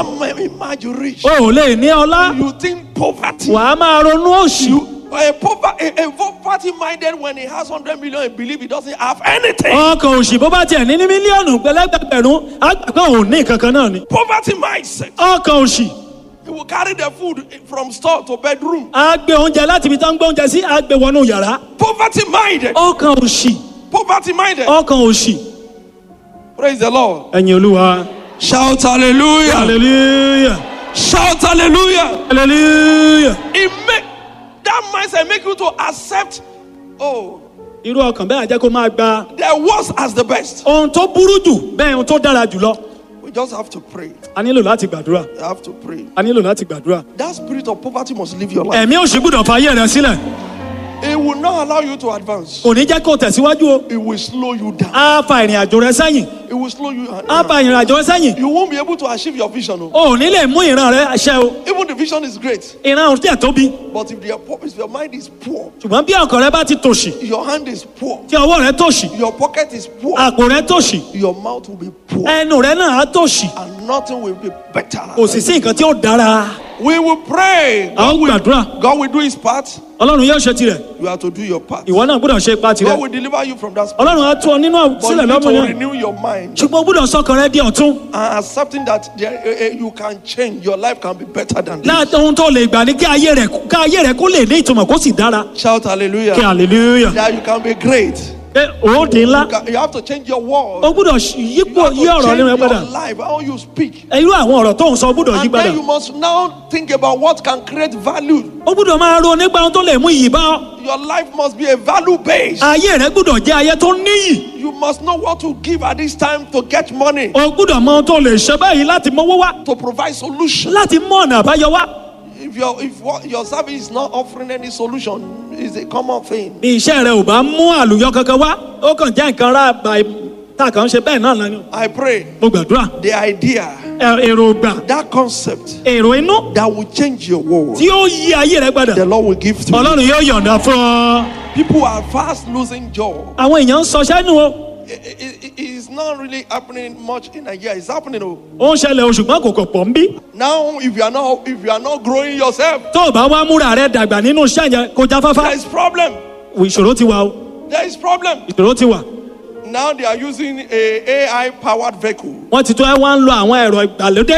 am- imagine rich. o ò lè ní ọlá You think poverty. wàá máa ronú òṣì You, a, pover- a, a poverty minded when he has 100 million, he believe he doesn't have anything. ọkàn òṣì bó bá tiẹ̀ ní ní mílíọ̀nù pẹ̀lẹ́gbẹ̀rún á gbà pé òun ní kankan náà ni Poverty mindset. ọkàn òṣì He will carry the food from store to bedroom. á gbé oúnjẹ láti ibi tó ń gbé oúnjẹ sí á gbé wọnú yàrá Poverty minded. ọkàn òṣì Poverty minded. ọkàn òṣì Praise the Lord. ẹ̀yin olúwa Shout hallelujah. hallelujah Shout hallelujah. hallelujah It make that mindset make you to accept. Oh, irú ọkàn bẹ́ẹ̀ á jẹ́ kó máa gba the worst as the best. ohun tó burú jù bẹ́ẹ̀ ohun tó dára jù lọ We just have to pray. a nílò láti gbàdúrà You have to pray. a nílò láti gbàdúrà That spirit of poverty must leave your life. ẹ̀mí òṣì gbúdọ̀ fàyè rẹ sílẹ̀ It will not allow you to advance. kò ní jẹ́ kó tẹ̀síwájú o It will slow you down. á fa ìrìn àjò rẹ sẹ́yìn It will slow you á down. fa ìrìn àjò rẹ sẹ́yìn You won't be able to achieve your vision. oh. o ò ní lè mú ìran rẹ ṣẹ o Even the vision is great, ìran ò tiẹ̀ tóbi but if your pur- if your mind is poor, ṣùgbọ́n bí ọkàn rẹ bá ti tòṣì your hand is poor, tí ọwọ́ rẹ tòṣì your pocket is poor, àpò rẹ tòṣì your mouth will be poor, ẹnu rẹ náà á tòṣì and nothing will be better. kò sì sí nǹkan tí ó dára We will pray. a ó God will, gbàdúrà God will do His part. ọlọ́run yóò ṣe tirẹ̀ You have to do your part. ìwọ náà gbúdọ̀ ṣe ipa tirẹ̀ God will deliver you from that spirit. ọlọ́run á tú ọ nínú But you sílẹ̀ need lọ́mọ to yẹn renew your mind ṣùgbọ́n o gbúdọ̀ sọkàn rẹ di ọ̀tún and accepting that there, eh, eh, you can change. Your life can be better than this. láti ohun tó lè gbà ní kí ayé rẹ kí ayé rẹ kó lè ní ìtumọ̀ kó sì dára Shout hallelujah. kí hallelujah That you can be great. pé òun di ńlá You, can- you have to change your o word. gbúdọ̀ ṣ- You yípo have to yí ọ̀rọ̀ change nínú ẹ padà your life, how you speak. irú àwọn ọ̀rọ̀ tó ń sọ o gbúdọ̀ yí And padà then you must now think about what can create value. o gbúdọ̀ máa ro nípa ohun tó lè mú iyì bá ọ Your life must be a value base. ayé rẹ gbúdọ̀ jẹ́ ayé tó níyì You must know what to give at this time to get money, o gbúdọ̀ mọ ohun tó lè ṣe báyìí láti mọ́wọ́ wá to provide solution. láti mú ọ̀nà àbáyọ wá If your if what, your service is not offering any solution, it's a common thing. bí iṣẹ́ rẹ ò bá mú àlùyọ kankan wá ó kàn jẹ́ nǹkan rà báyìí tá a kàn ń ṣe bẹ́ẹ̀ náà lánàá I pray mo gbàdúrà the idea, ẹ- èròǹgbà that concept èrò inú that will change your world, tí ó yí ayé rẹ padà the Lord will give to you. ọlọ́run yóò yọ̀ǹda fún ọ. People are fast losing job. àwọn èèyàn ń sọ sẹ́nu o It- it- it- it's not really happening much in Nigeria. It's happening. oh. ó ń ṣẹlẹ̀ o ṣùgbọ́n kò kò pọ̀ ń bí. Now, if you are not if you are not growing yourself, tó o bá wá múra rẹ dàgbà nínú iṣẹ́ yẹn kó já there fáfá. is problem. ìṣòro ti wà o There is problem. ìṣòro ti wà. Now they are using a AI powered vehicle. wọ́n ti tó ẹ wá ń lo àwọn ẹ̀rọ ìgbàlódé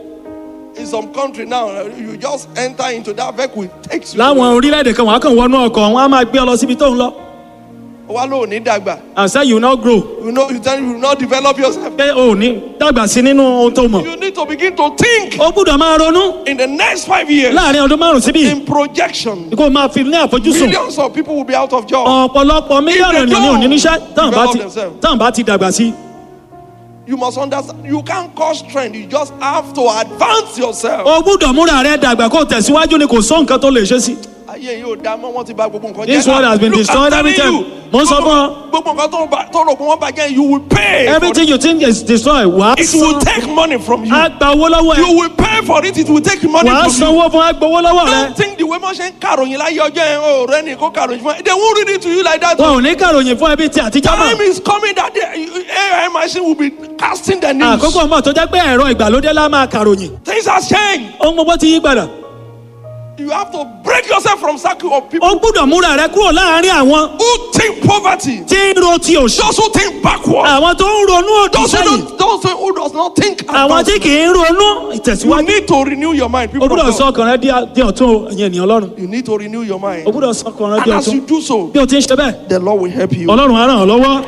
In some country now, you just enter into that vehicle, it takes you. láwọn orílẹ̀-èdè kan wọ́n á kàn wọnú ọkọ̀ wọn á máa gbé ọ lọ síbi tó ń lọ. Wa lo ní dàgbà. and say you no grow You know, you tell you will not develop yourself. pé o ò ní dàgbà sí nínú ohun tó mọ̀. You need to begin to think o gbúdọ̀ máa ronú in the next five years láàrin ọdún márùn síbí in projection. kó o máa fi ní àfojúsùn. Millions of people will be out of job. ọ̀pọ̀lọpọ̀ mílíọ̀nù If they ènìyàn ní òní don't níṣẹ́ tán bá ti develop themselves. tán bá ti dàgbà sí. You must understand. You can't cause trend. You just have to advance yourself. o gbúdọ̀ múra rẹ dàgbà kó o tẹ̀síwájú ni kò sọ nǹkan tó lè ṣe sí. ayé yóò dá mọ́ wọ́n ti bà gbogbo nǹkan jẹ́. This world has been Look, I'm destroyed every telling time. you, Mo ń sọ gbogbo- fún ọ. gbogbo nǹkan tó bá- tó rò pé wọ́n bàjẹ́ you will pay. for everything you think is destroyed wàá it. It will san take money from you. á gba owó lọ́wọ́ ẹ You will pay for it. It will take money wàá from you. sanwó fún á gbowó lọ́wọ́ rẹ. Don't think the way wọ́n ṣe ń kàròyìn láyé ọjọ́ yẹn o rẹ ní kó kàròyìn fún ẹ. They won't read it to you like that. wọn ò ní kàròyìn fún ẹbí tí àtijọ́ Time mọ̀. is coming that the AI machine will be casting the news. àkókò mọ̀ tó jẹ́ pé ẹ̀rọ ìgbàlódé lá máa kàròyìn. Things have changed. ohun gbogbo ti yí padà. You have to break yourself from circle of people o gbúdọ̀ múra rẹ kúrò láàárín àwọn who think poverty. tí ń ro ti òṣì. Those who think backward. àwọn tó ń ronú òdì Those who, sẹ́yìn. don't, those who does not think àwọn advance. tí kì í ronú You ìtẹ̀síwájú. need to renew your mind. o People gbúdọ̀ of sọ God. ọkàn rẹ di- di ọ̀tún o ẹ̀yin ènìyàn ọlọ́run. You need to renew your mind. o gbúdọ̀ sọ ọkàn rẹ di And as you ọ̀tún. do so, bí o ti ń ṣe bẹ́ẹ̀ the Lord will help you. ọlọ́run á ràn ọ́ lọ́wọ́.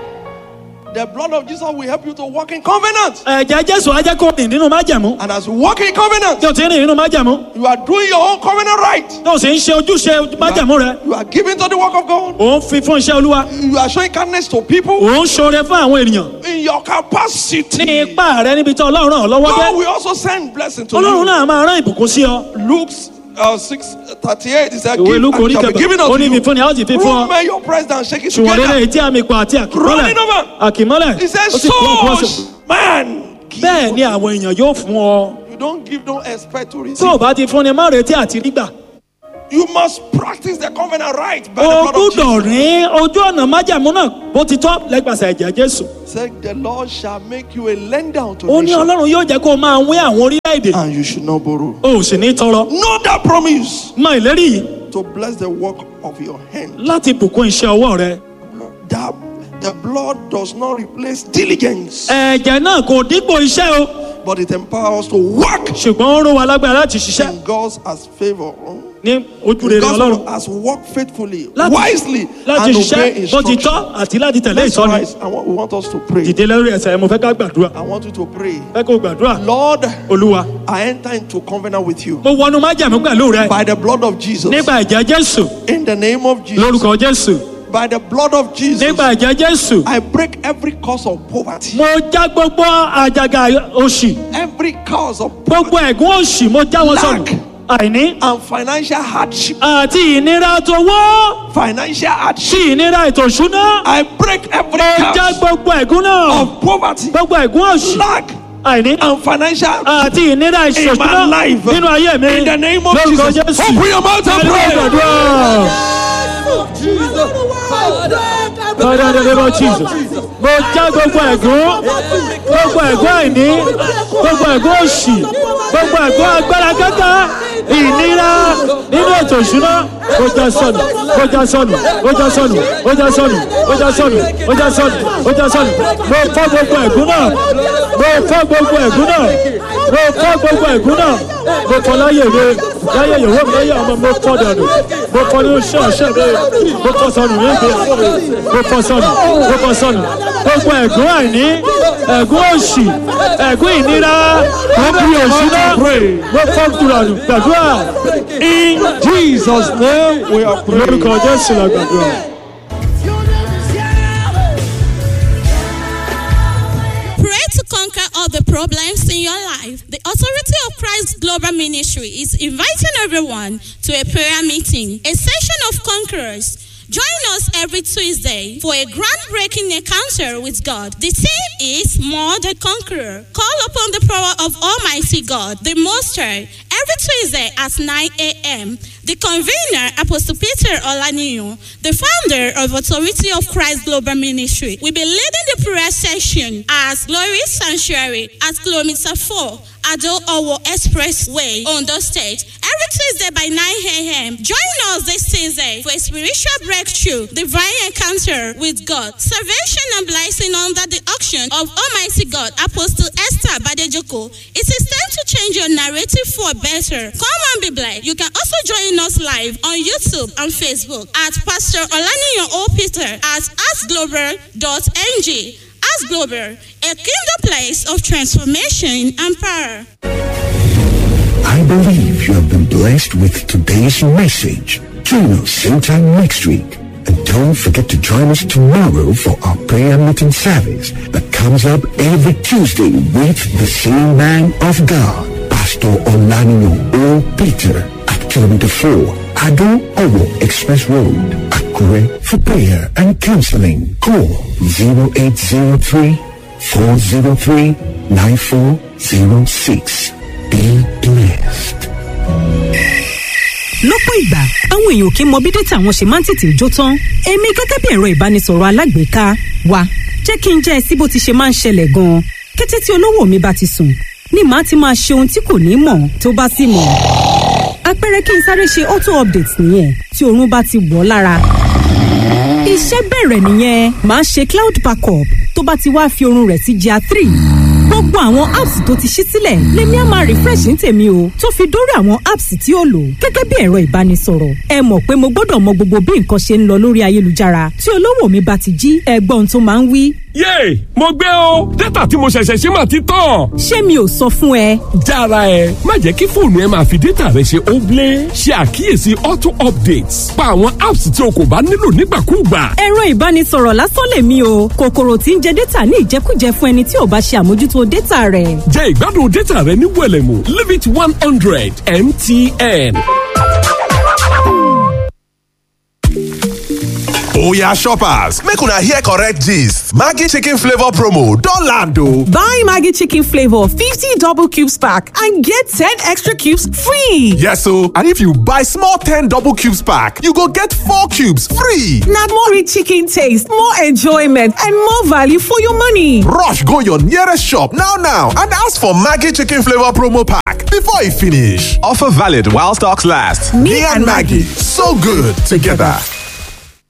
The blood of Jesus will help you to walk in covenant. ẹ̀jẹ̀ jésù á jẹ́ kó rìn nínú májẹ̀mú. And as you walk in covenant, bí o ti ń rìn nínú májẹ̀mú. you are doing your own covenant right. bí o sì ń ṣe ojúṣe májẹ̀mú rẹ. You are giving to the work of God. ò ń fi fún iṣẹ́ olúwa. You are showing kindness to people ò ń ṣoore fún àwọn ènìyàn. in your ní capacity. ipá rẹ níbi tí ọlọ́run ràn ọ́ lọ́wọ́ God dé. will also send blessing to ọlọ́run you. náà máa rán ìbùkún sí ọ. Luke uh, 6 38 is a ìwé gift lukú and orí it shall be kẹfà given ó unto ní you. fífún ni a ó sì fi fún ọ. Rule your praise and shake it ṣùgbọ́n together. rere etí àmì ipò àti àkìmọ́lẹ̀ Running over. àkìmọ́lẹ̀ He says, ó sì kún ọkùnrin so ọ̀sẹ̀. man. give bẹ́ẹ̀ ni àwọn èèyàn yóò fún ọ. You don't give, don't expect to tó receive. o bá ti fún ni má retí àti rígbà. You must practice the covenant right by the o blood of gbúdọ̀ Jesus. rí ojú ọ̀nà májàmú náà bó ti tọ́ lẹ́gbàsẹ̀ ẹ̀jẹ̀ jésù. Said the Lord shall make you a lender unto ó ní nations, ọlọ́run yóò jẹ́ kó o máa wín àwọn orílẹ̀-èdè and you should not borrow. o ò sì ní tọrọ. Know that promise mọ ìlérí yìí to bless the work of your hand. láti bùkún iṣẹ́ ọwọ́ rẹ. That the blood does not replace diligence, ẹ̀jẹ̀ náà kò dípò iṣẹ́ o but it empowers us to work ṣùgbọ́n ó ró wa lágbára láti ṣiṣẹ́ in God's as favor. ní ojú rere God's ọlọ́run. as work faithfully, láti wisely, láti and obey ṣiṣẹ́ bó ti instruction. tọ́ àti láti tẹ̀lé Let's ìtọ́ni. rise. I want, we want us to pray. dìde lórí ẹsẹ̀ mo fẹ́ ká gbàdúrà. I want you to pray. fẹ́ kó gbàdúrà. Lord, olúwa I enter into covenant with you mo wọnú májàmú pẹ̀lú rẹ by the blood of Jesus. nípa ẹ̀jẹ̀ jésù In the name of Jesus. lórúkọ jésù By the blood of Jesus. nípa ẹ̀jẹ̀ jésù I break every cause of poverty. mo já gbogbo àjàgà òṣì Every cause of gbogbo ẹ̀gún òṣì mo já wọn sọnù Lack. àìní and financial hardship. àti ìnira tówó Financial hardship. sí ìnira ètò ìṣúná I break every mo já curse gbogbo ẹ̀gún náà of poverty, gbogbo ẹ̀gún òṣì lack, àìní and financial àti ìnira in my ìṣòṣúná life. nínú ayé mi In the name of lórúkọ Jesus. jésù Open your mouth and Hallelujah, pray. gbàdúrà. Father, in the name of Jesus. Mo já gbogbo ẹ̀gún, gbogbo ẹ̀gún àìní, gbogbo ẹ̀gún òṣì, gbogbo ẹ̀gún agbára kẹ́kẹ́, ìnira nínú ètò ìṣúná. Ó já sọnù, ó já sọnù, ó já sọnù, ó já sọnù, ó já sọnù, ó já sọnù, ó já sọnù. Mo fọ́ gbogbo ẹ̀gún náà, mo fọ́ gbogbo ẹ̀gún náà, mo fọ́ gbogbo ẹ̀gún náà. Mo fọ́ láyé mi, láyé ìyàwó mi, láyé ọmọ mi, mo fọ́ dànù. Mo fọ́ ní oṣù ọ̀ṣẹ́ mi, mo fọ́ sọnù ní ìgbéyàwó mi mo fọ sọnù mo fọ sọnù gbogbo ẹ̀gún àìní ẹ̀gún òṣì ẹ̀gún ìnira ẹ̀gún òṣìná mo fọ kúrọ̀nù gbàdúrà In Jesus' name we are praying. lórúkọ jésù la gbàdúrà. Pray to conquer all the problems in your life. The Authority of Christ Global Ministry is inviting everyone to a prayer meeting, a session of conquerors. Join us every Tuesday for a groundbreaking encounter with God. The theme is More Than Conqueror. Call upon the power of Almighty God, the Most High, every Tuesday at 9 a.m. The convener, Apostle Peter Olaniyo, the founder of Authority of Christ Global Ministry, will be leading the prayer session at Glory Sanctuary at kilometer 4, Ado Owo Expressway, Ondo State, every Tuesday by 9 a.m. Join us this Tuesday for a spiritual breakthrough, divine encounter with God, salvation and blessing under the auction of Almighty God, Apostle Esther Badejoko. It is time to change your narrative for better. Come and be blessed. You can also join us live on YouTube and Facebook at Pastor Olaniyan O. Peter at asglobal.ng. As Global, a kingdom place of transformation and power. I believe you have been blessed with today's message. Join us same time next week. And don't forget to join us tomorrow for our prayer meeting service that comes up every Tuesday with the same man of God, Pastor Olanino O. Peter at kilometer 4, Ado Owo Express Road, Akure for prayer and counseling. Call 0803 403 9406. Be blessed. lọ́pọ̀ ìgbà àwọn èèyàn kì í mọ bí dátà wọn ṣe máa ń tètè jó tán èmi gẹ́gẹ́ bí ẹ̀rọ ìbánisọ̀rọ̀ alágbèéká wa jẹ́ kí n jẹ́ ẹ sí bó ti ṣe máa ń ṣẹlẹ̀ gan-an kété tí olówó mi bá ti sùn ni màá ti máa ṣe ohun tí kò ní mọ̀ tó bá sì mọ̀ àpẹẹrẹ kí n sáré ṣe auto update nìyẹn tí oorun bá ti wọ̀ ọ́ lára iṣẹ́ bẹ̀rẹ̀ nìyẹn màá ṣe cloud backup tó bá ti wá fi oorun rẹ̀ sí gr three gbogbo àwọn apps tó ti ṣí sílẹ̀ lèmi á máa refresh ní tèmi o tó fi dórí àwọn apps tí ó lò gẹ́gẹ́ bí ẹ̀rọ ìbánisọ̀rọ̀ ẹ mọ̀ pé mo gbọ́dọ̀ mọ gbogbo bí nǹkan ṣe ń lọ lórí ayélujára tí olówó mi bá ti jí ẹgbọ́n tó máa ń wí. yéè mo gbé o dátà tí mo ṣẹ̀ṣẹ̀ ṣe máa ti tán. ṣé mi ò sọ fún ẹ jára ẹ má jẹ́ kí fóònù ẹ máa fi dátà rẹ ṣe óblé ṣe àkíyèsí auto updates pa àwọn apps tí o kò bá nílò nígbàkúùgbà. ẹ̀rọ ìbánisọ̀rọ̀ lásán lèmi o kòkòrò tí ń jẹ dátà ní ìjẹkújẹ fún ẹni tí ò bá ṣe àmójútó dátà rẹ̀. jẹ́ ìgbádùn dátà rẹ ní wẹ̀lẹ̀mú limit one hundred mtn. Oya shoppers, make una hear correct gist. Maggi chicken flavor promo don land o. Buy Maggie Chicken Flavor 50 double cubes pack and get 10 extra cubes free. Yes o, and if you buy small 10 double cubes pack, you go get 4 cubes free. Now more rich chicken taste, more enjoyment, and more value for your money. Rush go your nearest shop now now and ask for Maggi chicken flavor promo pack before e finish. Offer valid while stocks last. Me and Maggie, so good together.